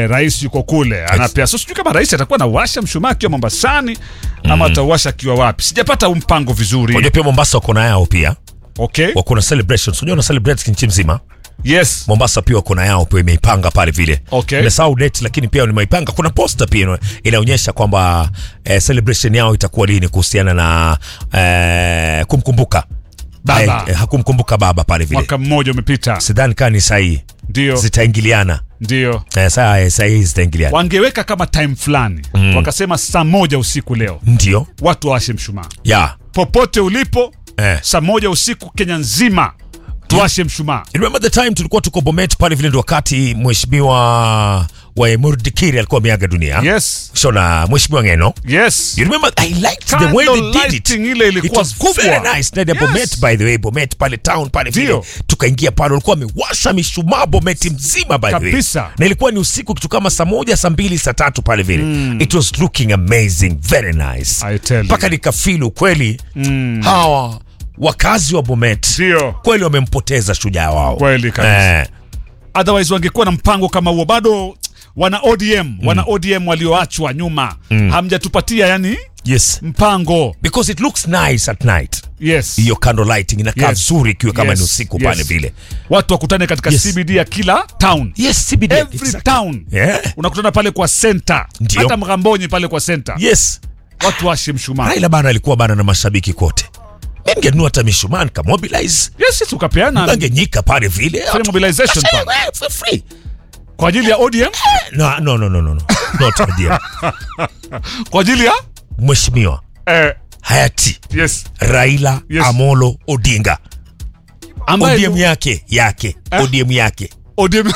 eh, rais yuko kule anapea. So sijui kama rais atakuwa anawasha mshumaa akiwa Mombasani ama atauwasha akiwa wapi, sijapata huu mpango vizuri. Unajua pia Mombasa wako na yao pia, Okay, wako na celebrations. Unajua na celebrate nchi mzima. yes, Mombasa pia wako na yao pia imeipanga pale vile. Okay. Nimesahau date lakini pia nimeipanga. Kuna poster pia ina- inaonyesha kwamba eh, celebration yao itakuwa lini kuhusiana na eh, kumkumbuka Baba. Eh, hakumkumbuka baba pale vile. mwaka mmoja umepita, Sidhani kama ni sahihi. ndio Zitaingiliana. ndio Eh, saa eh, sahihi zitaingiliana. wangeweka kama time fulani wakasema saa moja usiku leo Ndio. watu wawashe mshumaa Yeah. popote ulipo Eh. saa moja usiku Kenya nzima tuwashe mshumaa. Remember the time tulikuwa tuko Bomet pale vile ndo wakati mheshimiwa wa Murdikiri alikuwa ameaga dunia. Yes, Shona mheshimiwa Ngeno. yes. You remember I liked the way they Candle did it. lighting ile It ilikuwa was kubwa. very nice. Na Yes. Bomet by the way, Bomet pale town pale vile. Ndio. Tukaingia pale walikuwa wamewasha mishumaa Bomet mzima by the way. Kabisa. Na ilikuwa ni usiku kitu kama saa moja, saa mbili, saa tatu pale vile. It was looking amazing, very nice. I tell you. Mpaka nikafeel kweli hawa wakazi wa Bomet Ndio. kweli wamempoteza shujaa wao. Kweli kabisa. Eh. Otherwise wangekuwa na mpango kama huo. Bado wana ODM, wana ODM walioachwa nyuma. Hamjatupatia yani Yes. mpango. Because it looks nice at night. Yes. Hiyo candle lighting inakaa Yes. vizuri ikiwa kama Yes. ni usiku Yes. pale vile. Watu wakutane katika Yes. CBD ya kila town. Yes, CBD. Every exactly. town. Yeah. Unakutana pale kwa center. Ndio. Hata Mgamboni pale kwa center. Yes. Watu washe mshumaa. Raila bana alikuwa bana na mashabiki kote. Mimi ningenunua hata mishumaa nikamobilize. Yes, yes, ukapeana Angenyika pale vile. Free mobilization Sasa, pale. eh, for free. kwa ajili ya ODM, No, no, no, no, no. no. Not idea. kwa ajili ya Mheshimiwa eh, hayati yes, Raila Yes. Amolo Odinga. ambaye ODM yake yake. ODM yake. ODM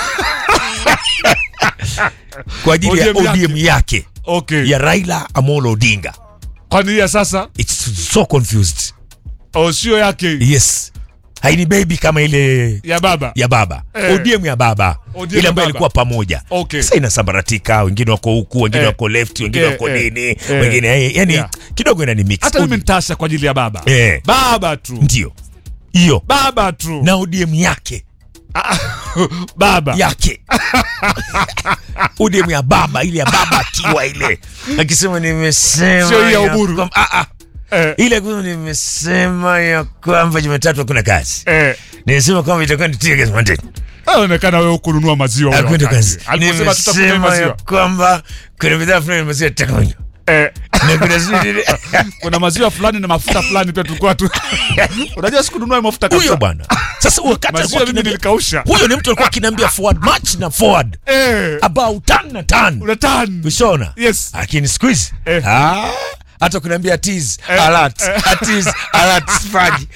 Kwa ajili ya ODM yake. ODM yake okay. ya Raila Amolo Odinga. Kwani ya sasa It's so confused. au sio yake Yes. Haini baby kama ile ya baba ya baba Eh. ODM ya baba ODM ile ya ambayo baba. ilikuwa pamoja Okay. sasa inasambaratika wengine wako huku wengine Eh. wako left wengine Eh, wako eh, nini eh. wengine eh, yani Yeah. kidogo inani mix hata mimi nitasha kwa ajili ya baba Eh. baba tu ndio hiyo baba tu na ODM yake baba yake ODM ya baba ile ya baba akiwa ile akisema nimesema Sio hii ya ya Uburu. kwamba- ah, ah. eh, ile kusema nimesema ya kwamba Jumatatu hakuna kazi eh. nimesema kwamba itakuwa ni Tuesday Monday Inaonekana wewe kununua maziwa ule Hakwenda wakati. kazi. Aliposema tutakunywa Nimesema ya maziwa kwamba kuna bidhaa fulani ya maziwa tutakunywa. eh, Na kuna zile- kuna maziwa fulani na mafuta fulani pia tulikuwa tu unajua sikununua mafuta huyo kabisa bwana sasa wakati maziwa alikuwa mimi akiniambia- nilikausha huyo ni mtu alikuwa akiniambia forward march na forward eh, about tan na tan unatan ushona yes lakini siku hizi Eh. ah, hata kuniambia tease Eh, alert tease alert sifanyi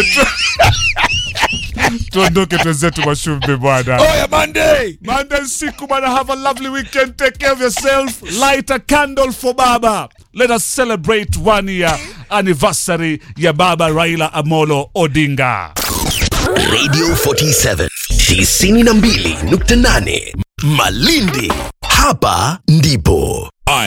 tuondoke twenzetu mashumbe bwana oya monday Monday siku bwana, have a lovely weekend. Take care of yourself. Light a candle for Baba. Let us celebrate one year anniversary ya Baba Raila Amolo Odinga. Radio 47 92.8 Malindi. Hapa ndipo